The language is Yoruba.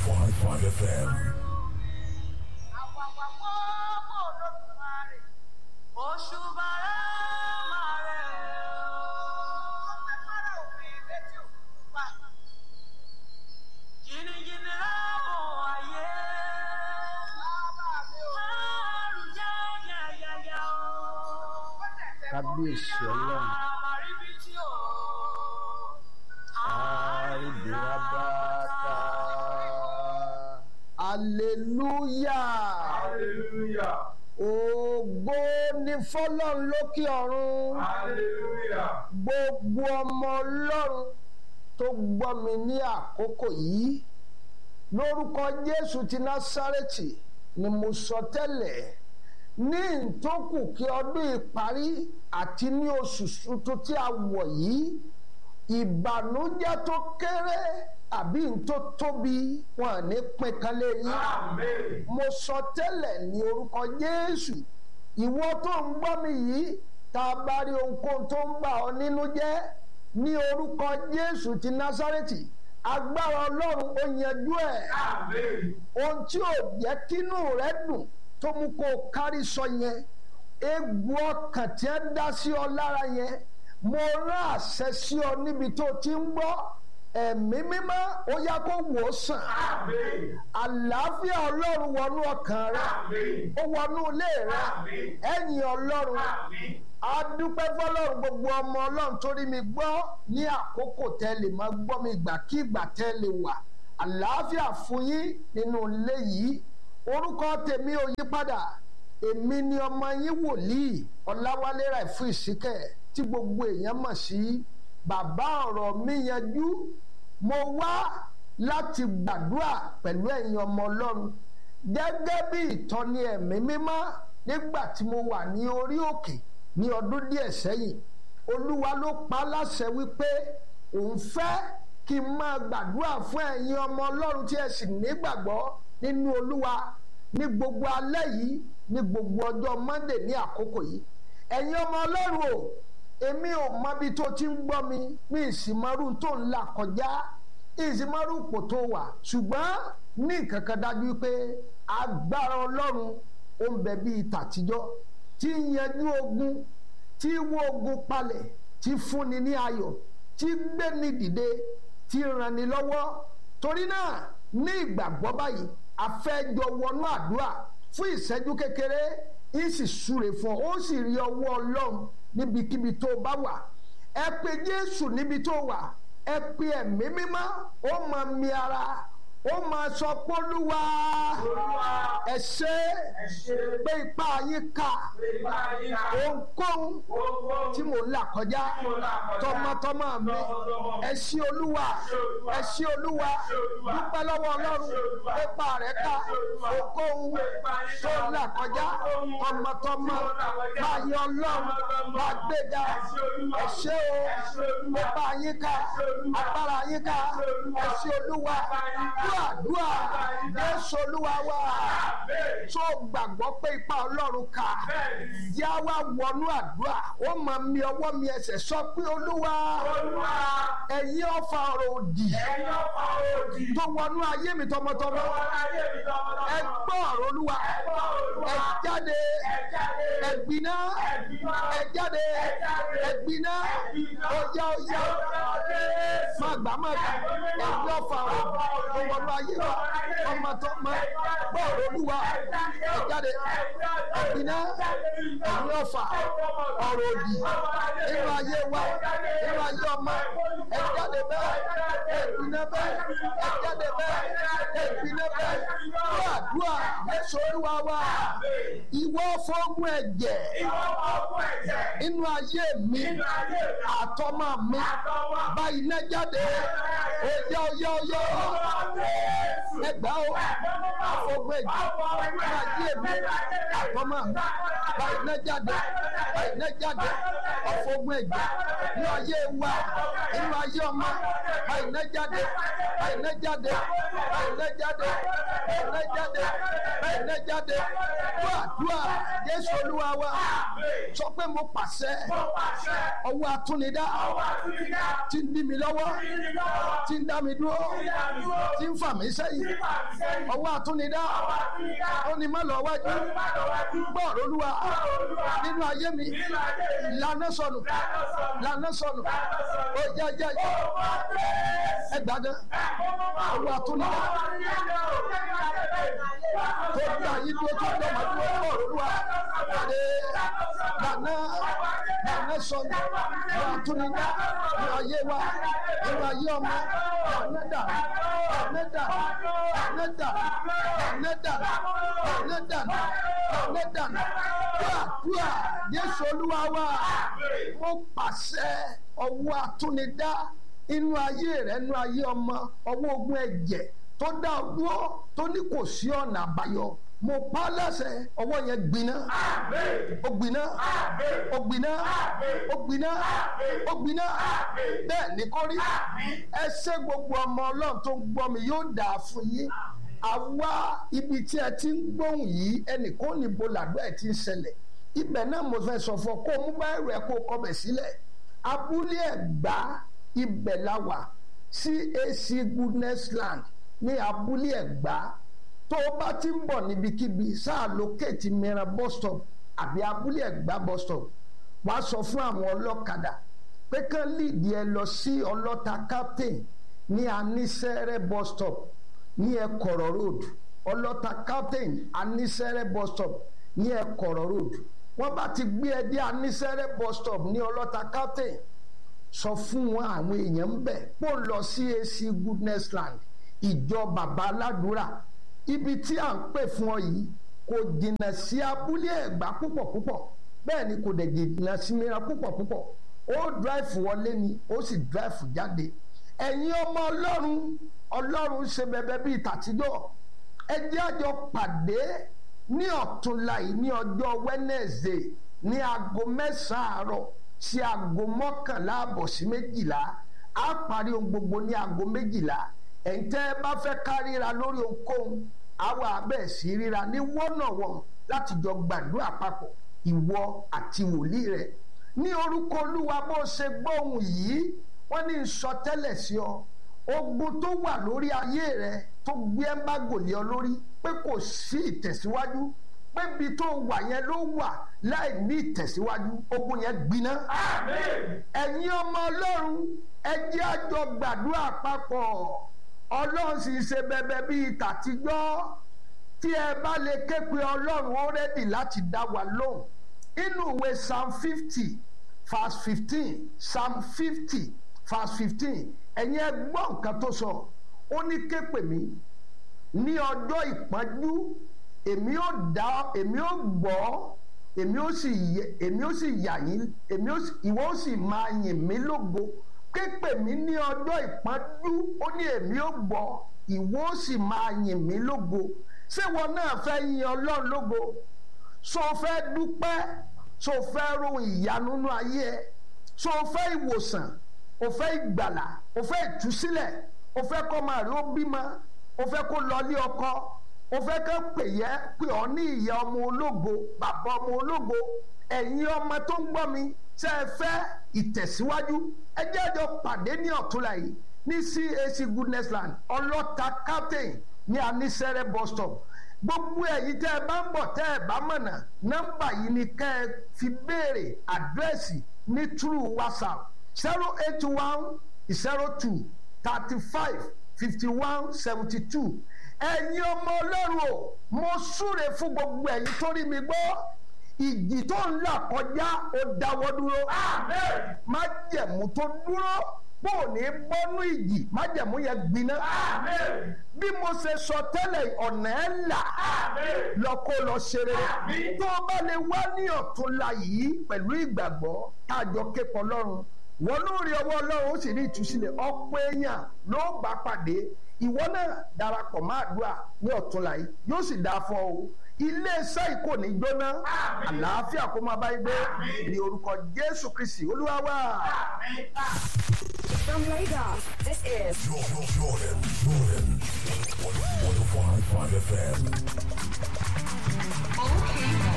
105.5 FM. Oṣù bàrẹ̀ máa rẹ̀ ọ́. Jìnnìjìnnì láàbò ayé. Àrùn yáyáyáyá o. kábíyèsí ọlọ́run Àmàríbi tí o. àríbìrábàtà aleluya Hallelujah. ògo ni fọlọ́run lókè ọ̀run Hallelujah. gbogbo ọmọ ọlọ́run tó gbọ́ mi ní àkókò yìí lórúkọ jésù ti násárẹ́tì ni mo sọ tẹ́lẹ̀ ní ìtókù kí ọdún ìparí àti ní oṣù tuntun tí a wọ̀ yìí ìbànújẹ́ tó kéré àbí tó tóbi wọn à ní pín kan lé yín Amen. mo sọ tẹ́lẹ̀ ní orúkọ jésù ìwọ tó ń gbọ́ mi yìí tá a bá rí ohunkóhun tó ń bà ọ́ nínú jẹ́ ní orúkọ jésù ti násárẹ́tì agbára ọlọ́run ó yanjú ẹ̀ Amen. ohun tí ò jẹ́ kínú rẹ dùn tó mú kó o kárí sọ yẹn egbò ọkàn tí ẹ dá sí ọ lára yẹn mo rán àṣẹ sí ọ níbi tó ti ń gbọ́ ẹ̀mí mímọ́ ó yá kó wò ó sàn Amen. àlàáfíà ọlọ́run wọnú ọkàn rẹ Amen. ó wọnú ilé rẹ Amen. ẹ̀yìn ọlọ́run Amen. adúpẹ́ fọlọ́run gbogbo ọmọ ọlọ́run torí mi gbọ́ ní àkókò tẹ́ lè máa gbọ́ mi ìgbàkígbà tẹ́ lè wà àlàáfíà fún yín nínú ilé yìí orúkọ tèmi ò yí padà èmi ni ọmọ yín wòlíì ọláwálé Ráìfù Ìsíkẹ̀ tí gbogbo èèyàn mọ̀ sí bàbá ọ̀rọ̀ mi yanjú mo wá láti gbàdúrà pẹ̀lú ẹ̀yin ọmọ ọlọ́run gẹ́gẹ́ bí ìtọ́ni ẹ̀mí mímọ́ nígbà tí mo wà ní orí òkè ní ọdún díẹ̀ sẹ́yìn olúwa ló pa á láṣẹ wípé òun fẹ́ kí n máa gbàdúrà fún ẹ̀yin ọmọ ọlọ́run tí ẹ sì nígbàgbọ́ nínú olúwa ní gbogbo alẹ́ yìí ní gbogbo ọjọ́ monday ní àkókò yìí ẹ̀yin ọmọ ọlọ́run o èmi ò mọbi tó ti ń gbọ́ mi mi ìsìmọ́rú tó ń là kọjá ìsìmọ́rú ipò tó wà ṣùgbọ́n ní nǹkan kan dájú pé agbára ọlọ́run ó ń bẹ bíi tàtijọ́ tí ń yanjú ogun tí wó ogun palẹ̀ tí fúnni ní ayọ̀ tí gbéni dìde tí ranni lọ́wọ́ torí náà ní ìgbàgbọ́ báyìí afẹ́jọ wọnú àdúrà fún ìṣẹ́jú kékeré ń sì súre fún ọ ó sì rí ọwọ́ ọlọ́run níbikíbi tó bá wà ẹ pe jésù níbi tó wà ẹ pe ẹ̀mí mímọ́ ó máa mi ara ó máa sọ pé olúwa Olúwa. ẹ ṣé Ẹ ṣé. pé ipá yín ká Ìgbà yìí ká. ohunkóhun Ohunkóhun tí mò ń là kọjá tí mo là kọjá. tọmọtọmọ mi Tọmọtọmọ mi. ẹ ṣé olúwa ẹ ṣé olúwa Ẹ ṣé Olúwa. dúpẹ́ lọ́wọ́ ọlọ́run Ẹ ṣé Olúwa. pípa rẹ̀ ká Ẹ ṣé Olúwa. ohunkóhun Pípa yín tó ká. ń là kọjá Ohunkóhun tọmọtọmọ tí mo là kọjá. máa yọ ọlọ́run Tọmọtọmọ. máa gbéga Ẹ ṣé Olúwa. ẹ ṣé o Ẹ ṣé Olúwa. pípa yín ká Ẹ ṣé Olúwa. agbára yín ká Ẹ ṣé Olúwa. ẹ ṣé olúwa Pípa yín ká. dúà dúà Pípa yín ká. jésù olúwa wá Amen. tó gbàgbọ́ pé ipa ọlọ́run ká Bẹ́ẹ̀ni. yá wá wọnú àdúrà ó máa mi ọwọ́ mi ẹsẹ̀ sọ pé olúwa Olúwa. ẹ̀yin ọ̀fà ọ̀rọ̀ òdì Ẹ̀yin ọ̀pá òdì. tó wọnú ayé mi tọmọtọmọ Lọ́wọ́ láyé mi tọmọtọmọ. ẹ gbọ́ ọ̀rọ̀ olúwa Ẹ gbọ́ Olúwa. ẹ jáde Ẹ jáde. ẹ gbiná Ẹ gbiná. ẹ jáde Ẹ jáde. ẹ gbiná Ẹ gbiná. ọjà ọjà má gbà má gbà ẹ̀yin ọ̀fà ọ̀rọ̀ tó wọnú ayé wa tọmọtọmọ gbọ́ ọ̀rọ̀ olúwa ẹ jáde ẹ gbiná ẹ̀yin ọ̀fà ọ̀rọ̀ òdì nínú ayé wa nínú ayé ọmọ ẹ jáde bẹ́ẹ̀ ẹ gbiná bẹ́ẹ̀ ẹ jáde bẹ́ẹ̀ ẹ gbiná bẹ́ẹ̀ dúà dúà Jésù olúwa wa ìwọ fọ́gùn ẹ̀jẹ̀ Ìwọ ọkọ ẹ̀jẹ̀. nínú ayé mi Nínú ayé mi. àtọmọ mi Àtọwọ́. bá iná jáde ọyá ọyá ọyá ẹgbà ó àfọgbọ ẹ̀jẹ̀ nínú ayé mi àtọmọ mi bá iná jáde bá iná jáde àfọgbọ ẹ̀jẹ̀ nínú ayé wa nínú ayé ọmọ bá iná jáde bá iná jáde bá iná jáde bá iná jáde bá iná jáde dúà dúà Jésù olúwa wa sọ pé mo pàṣẹ Mo pàṣẹ. ọwọ́ atúnidá Ọwọ́ àtúndá. tí ń dí mi lọ́wọ́ Ìdí lọ́wọ́. tí ń dá mi dúró Ìdá mi dúró. tí ń fà mí sẹ́yìn ọwọ́ àtúnidá ó ní má lọ wájú gbọ́ọ̀rọ̀ olúwa nínú ayé mi lànà sọnù lànà sọnù ó jẹ́ jẹ́ ẹgbàdàn ọwọ́ àtúnidá tó gbà yí dúró tó gbà má dúró gbọ́ọ̀rọ̀ olúwa jáde lànà lànà sọnù ọwọ́ àtúnidá nínú ayé wa nínú ayé ọmọ lànà dà lànà dà lànà dà lànà dà lànà dà lànà dà gbàdúrà Jésù olúwa wa mo pàṣẹ ọwọ́ àtúnidá inú ayé rẹ inú ayé ọmọ ọwọ́ ogun ẹ̀jẹ̀ tó dá ọ dúró tó ní kò sí ọ̀nà àbáyọ mo pa á láṣẹ ọwọ́ yẹn gbiná ó gbiná ó gbiná ó gbiná ó gbiná bẹ́ẹ̀ ni kò rí ẹ ṣé gbogbo ọmọ ọlọ́run tó ń gbọ́ mi yóò dà fún yín àwa ibi tí ẹ ti ń gbóhùn yìí ẹnìkan níbo làdúrà ẹ ti ń ṣẹlẹ̀ ibẹ̀ náà mo fẹ́ sọ fún ọ kó o mú báyìí rẹ kó o kọbẹ̀ sílẹ̀ abúlé ẹ̀gbá ibẹ̀ la wà CAC goodness land ní abúlé ẹ̀gbá tó o bá ti ń bọ̀ níbikíbi sáà lókèétì mìíràn bus stop àbí abúlé ẹ̀gbá bus stop wàá sọ fún àwọn ọlọ́kadà pé kán lídìí ẹ lọ sí ọlọ́ta captain ní anísẹ́rẹ́ bus stop ní ẹ̀kọ̀rọ̀ road ọlọ́ta captain anísẹ́rẹ́ bus stop ní ẹ̀kọ̀rọ̀ road wọ́n bá ti gbé ẹ dé anísẹ́rẹ́ bus stop ní ọlọ́ta captain sọ fún wọn àwọn èèyàn ń bẹ̀ kó lọ sí AC goodness land ìjọ bàbá aládùúrà ibi tí à ń pè fún ọ yìí kò jìnnà sí abúlé ẹ̀gbá púpọ̀ púpọ̀ bẹ́ẹ̀ ni kò dẹ̀ jìnnà sí mìíràn púpọ̀ púpọ̀ ó drive wọlé ni ó sì drive jáde ẹ̀yin ọmọ ọlọ́run ọlọ́run ṣe bẹ̀bẹ̀ bíi tàtijọ́ ẹ jẹ́ àjọ pàdé ní ọ̀túnla yìí ní ọjọ́ Wednesday ní aago mẹ́sàn-án àárọ̀ sí aago mọ́kànlá àbọ̀ sí méjìlá á parí ohun gbogbo ní aago méjìlá ẹ̀ǹtẹ́ ẹ bá fẹ́ ká ríra lórí ohunkóhun àwa abẹ́ sí ríra ní wọ́nàwọ́n láti jọ gbàdúrà papọ̀ ìwọ àti wòlíì rẹ̀ ní orúkọ olúwa bó ṣe gbóhùn yìí wọ́n ní sọ tẹ́lẹ̀ sí ọ ogun tó wà lórí ayé rẹ tó gbé ẹ́mbágò lé ọ lórí pé kò sí ìtẹ̀síwájú pé ibi tó wà yẹn ló wà láì ní ìtẹ̀síwájú ogun yẹn gbiná. ẹ̀yin ọmọ ọlọ́run ẹ jẹ́ a jọ gbàdúrà papọ̀ ọlọ́run sì ṣe bẹbẹ bíi tàtijọ́ tí ẹ bá lè ké pe ọlọ́run ó rẹ́dì láti dá wa lóhùn inú ìwé psalm fifty verse fifteen psalm fifty verse fifteen ẹ̀yin ẹ gbọ́ nǹkan tó sọ ó ní ké pè mí ní ọjọ́ ìpọ́njú èmi ó dá èmi ó gbọ́ èmi ó sì yẹ èmi ó sì yà yín èmi ó sì ìwọ ó sì máa yìn mí lógo ké pè mí ní ọjọ́ ìpọ́njú ó ní èmi ó gbọ́ ìwọ ó sì máa yìn mí lógo ṣé wọn náà fẹ́ yin ọlọ́run lógo so fẹ́ dúpẹ́ so fẹ́ rohun ìyanu nínú ayé ẹ so fẹ́ ìwòsàn o fẹ́ ìgbàlà o fẹ́ ìtúsílẹ̀ o fẹ́ kọ́ máa rí ó bímọ o fẹ́ kó lọ ní ọkọ o fẹ́ kó pè yẹ pé ọ ní ìyá ọmọ ológo bàbá ọmọ ológo ẹ̀yin ọmọ tó ń gbọ́ mi ṣe é fẹ́ ìtẹ̀síwájú ẹ jẹ́ àjọ pàdé ní ọ̀túnla yìí ní CAC goodness land ọlọ́ta captain ní anísẹ́rẹ́ bus stop gbogbo ẹ̀yin tẹ́ ẹ bá ń bọ̀ tẹ́ ẹ bá mọ̀nà nọ́mbà yìí ni kẹ́ ẹ fi béèrè àdírẹ́sì ní true whatsapp zero eight one zero two thirty five fifty one seventy two ẹ̀yin ọmọ ọlọ́run o mo súre fún gbogbo ẹ̀yin tó rí mi gbọ́ ìjì tó ń là kọjá ó dáwọ́ dúró májẹ̀mú tó dúró bó o ní bọ́nú ìjì májẹ̀mú yẹn gbiná bí mo ṣe sọ tẹ́lẹ̀ ọ̀nà ẹ̀ là lọ kó lọ ṣeré tó o bá lè wá ní ọ̀túnla yìí pẹ̀lú ìgbàgbọ́ táàjọ képọ̀ lọ́run wọn ló rí ọwọ́ ọlọ́run ó sì rí ìtúsílẹ̀ ọ̀pọ̀ èèyàn ló bá pàdé ìwọ náà darapọ̀ máa dùà ní ọ̀túnla yìí yóò sì dáa fún ọ ilé iṣẹ́ yìí kò ní jóná àlàáfíà kó máa bá yín gbé ní orúkọ jésù kristi olúwa wa. From Lagos, this is Jordan, Jordan, Jordan. 105.5 FM. OK